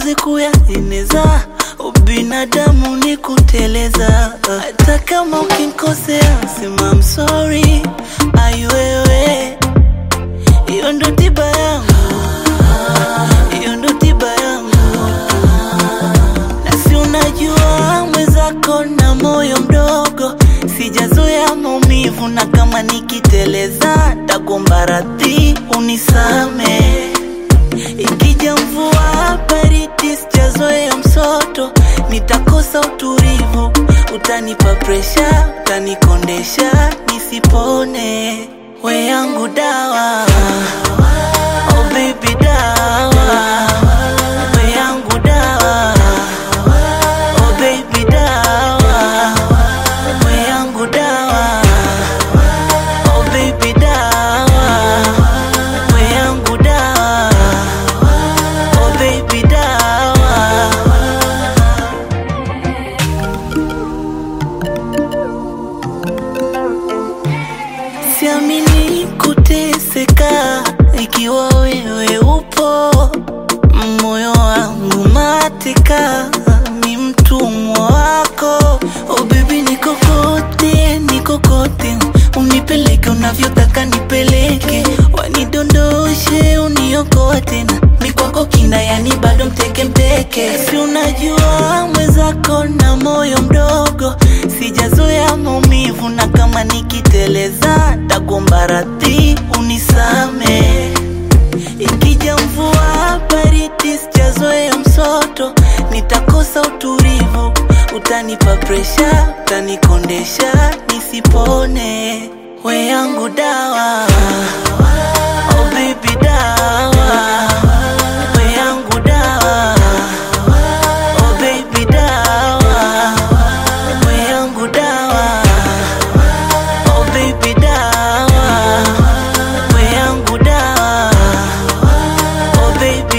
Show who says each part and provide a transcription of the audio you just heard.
Speaker 1: siwezi kuyaeneza. Ubinadamu ni kuteleza, hata kama ukinkosea sema I'm sorry. Ai wewe, hiyo ndo tiba yangu, hiyo ndo tiba yangu na si unajua mwenzako na moyo mdogo, sijazoea maumivu, na kama nikiteleza takuomba radhi unisame. Ikija mvua baridi, sijazoea msoto, nitakosa utulivu, utanipa presha, utanikondesha nisipone. We yangu dawa, oh baby dawa, we yangu dawa Oh baby dawa, we yangu dawa. Oh baby dawa, we yangu dawa. Oh baby dawa. Siamini kuteseka ikiwa wewe upo, moyo wangu mateka, ni mtumwa wako. Oh baby, niko kote, niko kote, unipeleke unavyotaka nipeleke, wanidondoshe, uniokote na mikwako kina, yani bado mteke mteke. Si unajua mwenzako na moyo mdogo, sijazoea maumivu, na kama nikiteleza takuomba radhi unisame. Ikija mvua baridi, sijazoea msoto, nitakosa utulivu, utanipa presha, utanikondesha nisipone. We yangu dawa, oh baby dawa, we yangu dawa, oh baby dawa, we yangu dawa, oh baby dawa, we yangu dawa. Oh baby